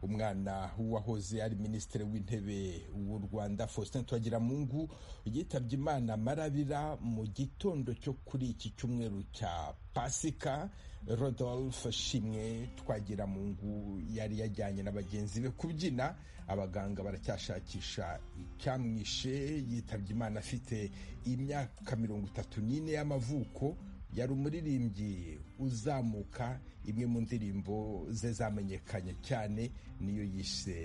umwana w'uwahoze ari minisitiri w'intebe w'u rwanda faustin twagiramungu yitabye imana marabira mu gitondo cyo kuri iki cyumweru cya pasika rodolphe shimwe twagiramungu yari yajyanye na bagenzi be kubyina abaganga baracyashakisha icyamwishe yitabye imana afite imyaka mirongo itatu n'ine y'amavuko yari umuririmbyi uzamuka imwe mu ndirimbo ze zamenyekanye cyane niyo yise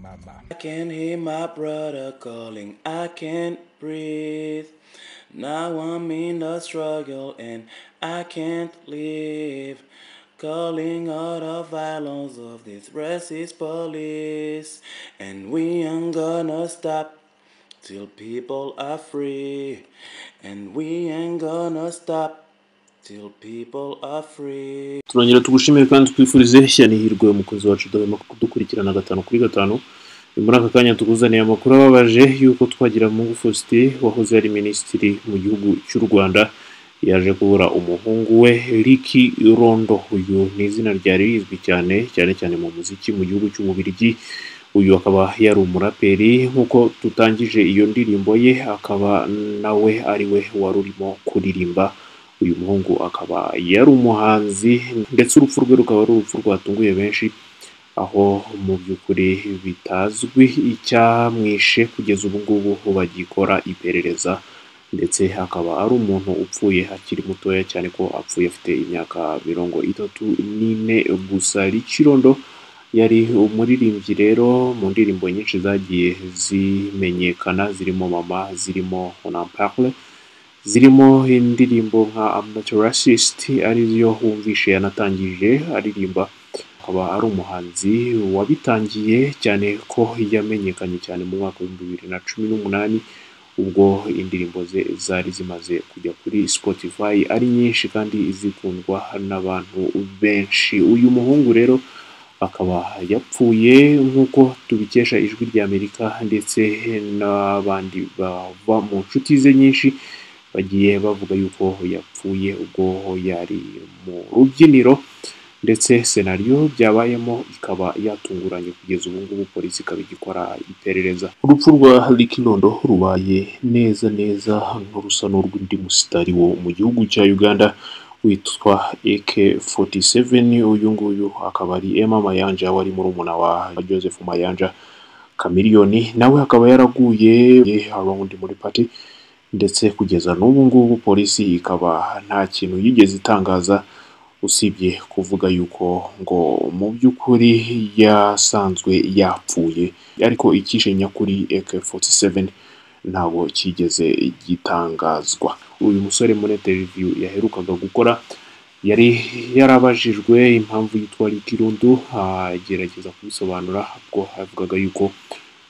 mama I can hear my brother calling, I can't breathe. Now I'm in a struggle and I can't live. Calling all the violence of this racist police. And we ain't gonna stop till people are free. And we ain't gonna stop till people are free. turongera tugushimire kandi twifurize ishyirihirwe umukozi wacu udahwema kudukurikirana gatanu kuri gatanu muri aka kanya tukuzaniye amakuru ababaje y'uko twagira mu fosite wahoze ari minisitiri mu gihugu cy'u rwanda yaje kubura umuhungu we riki rondo uyu ni izina ryari rizwi cyane cyane cyane mu muziki mu gihugu cy'umubirigi uyu akaba yari umuraperi nk'uko tutangije iyo ndirimbo ye akaba nawe ari we wari urimo kuririmba uyu muhungu akaba yari umuhanzi ndetse urupfu rwe rukaba ari urupfu rwatunguye benshi aho mu by'ukuri bitazwi icyamwishe kugeza ubu ngubu bagikora iperereza ndetse akaba ari umuntu upfuye akiri mutoya cyane ko apfuye afite imyaka mirongo itatu n'ine gusa rikirondo yari umuririmbyi rero mu ndirimbo nyinshi zagiye zimenyekana zirimo mama zirimo onampare zirimo indirimbo nka amatorasist ariyo wumvishe yanatangije aririmba akaba ari umuhanzi wabitangiye cyane ko yamenyekanye cyane mu mwaka w'ibihumbi bibiri na cumi n'umunani ubwo indirimbo ze zari zimaze kujya kuri spotify ari nyinshi kandi zikundwa n'abantu benshi uyu muhungu rero akaba yapfuye nk'uko tubikesha ijwi ry'amerika ndetse n'abandi bava mu nshuti ze nyinshi bagiye bavuga yuko yapfuye ubwo yari mu rubyiniro ndetse senariyo byabayemo ikaba yatunguranye kugeza ubu ngubu polisi ikaba igikora iperereza urupfu rwa rikirondo rubaye neza neza nk'urusa n'urw'undi musitari wo mu gihugu cya uganda witwa ak47 uyu nguyu akaba ari emma mayanja wari murumuna wa joseph mayanja kamiliyoni nawe akaba yaraguye around muri pati ndetse kugeza n'ubu ngubu polisi ikaba nta kintu yigeze itangaza usibye kuvuga yuko ngo mu by'ukuri yasanzwe yapfuye ariko icyishe nyakuri AK47 ntabwo kigeze gitangazwa uyu musore muri interview yaherukaga gukora yari yarabajijwe impamvu yitwa Likirundu agerageza kubisobanura ubwo avugaga yuko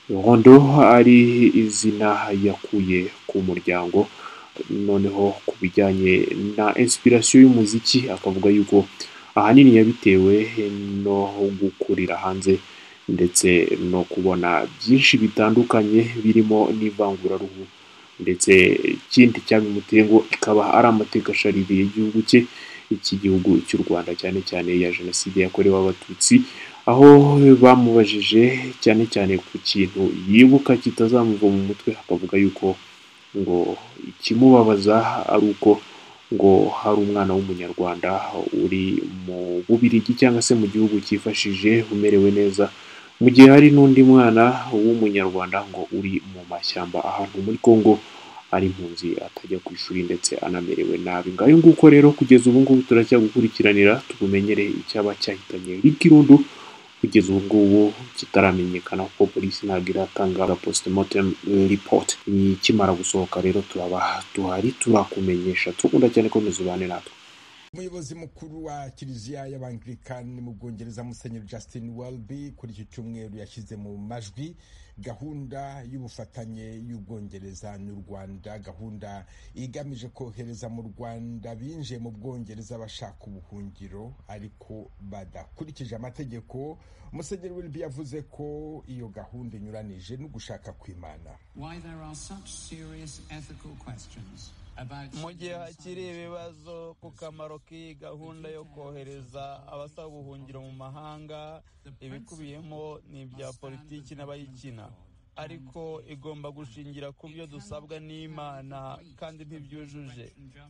rondo ari izina yakuye ku muryango noneho ku bijyanye na inspiration y'umuziki akavuga yuko ahanini yabitewe no gukurira hanze ndetse no kubona byinshi bitandukanye birimo n'ivanguraruhu ndetse ikindi cyabimuteye ngo ikaba ari amateka ashaririye y'igihugu cye iki gihugu cy'u Rwanda cyane cyane ya jenoside yakorewe abatutsi aho bamubajije cyane cyane ku kintu yibuka kitazamuva mu mutwe akavuga yuko ngo ikimubabaza ari uko ngo hari umwana w'umunyarwanda uri mu bubirigi cyangwa se mu gihugu cyifashije umerewe neza mu gihe hari n'undi mwana w'umunyarwanda ngo uri mu mashyamba ahantu muri congo ari impunzi atajya ku ishuri ndetse anamerewe nabi ngayo nguko rero kugeza ubu ngubu turacyagukurikiranira tubumenyere icyaba cyahitanye rikirundu kugeza ubu ngubu kitaramenyekana kuko polisi ntabwo iratanga postmortem report ikimara gusohoka rero turaba tuhari turakumenyesha turakunda cyane komeza ubane natwe umuyobozi mukuru wa kiliziya y'abangilikani mu bwongereza musenyeri justin welby kuri iki cyumweru yashyize mu majwi gahunda y'ubufatanye y'ubwongereza n'u rwanda gahunda igamije kohereza mu rwanda binjiye mu bwongereza bashaka ubuhungiro ariko badakurikije amategeko musenyeri wilbi yavuze ko iyo gahunda inyuranije no gushaka kwimana mu gihe hakiri ibibazo ku kamaro k'iyi gahunda yo kohereza abasaba ubuhungiro mu mahanga ibikubiyemo ni ibya politiki n'abayikina ariko igomba gushingira ku byo dusabwa n'imana kandi ntibyujuje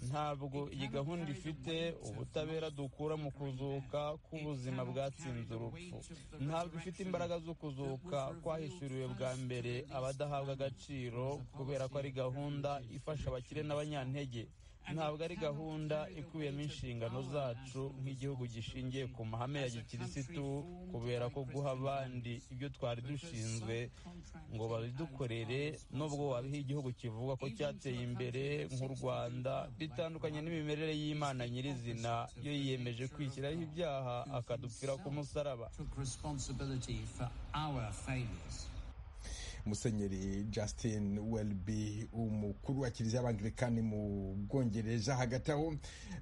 ntabwo iyi gahunda ifite ubutabera dukura mu kuzuka k'ubuzima bwatsinze urupfu ntabwo ifite imbaraga zo kuzuka kwahishuriwe bwa mbere abadahabwa agaciro kubera ko ari gahunda ifasha abakire n'abanyantege ntabwo ari gahunda ikubiyemo inshingano zacu nk'igihugu gishingiye ku mahame ya gikirisitu kubera ko guha abandi ibyo twari dushinzwe ngo babidukorere nubwo wabiha igihugu kivuga ko cyateye imbere nk'u rwanda bitandukanye n'imimerere y'imana nyirizina iyo yiyemeje kwishyiraho ibyaha akadupfira ku musaraba musenyeri justin welby umukuru wa kiliziya y'abangilikani mu bwongereza hagati aho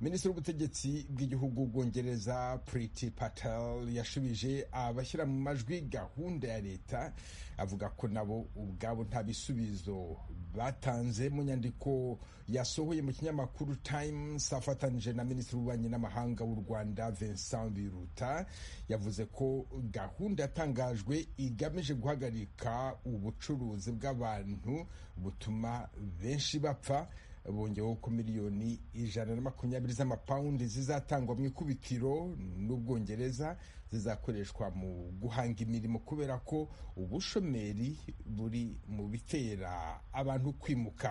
minisitiri w'ubutegetsi bw'igihugu bwongereza priti patel yashubije abashyira mu majwi gahunda ya leta avuga ko nabo ubwabo nta bisubizo batanze mu nyandiko yasohoye mu kinyamakuru times afatanije na minisitiri w'ububanyi n'amahanga w'u rwanda vincent biruta yavuze ko gahunda yatangajwe igamije guhagarika ubu ubucuruzi bw'abantu butuma benshi bapfa bongeweho ko miliyoni ijana na makumyabiri z'amapawundi zizatangwa mu ikubitiro n'ubwongereza zizakoreshwa mu guhanga imirimo kubera ko ubushomeri buri mu bitera abantu kwimuka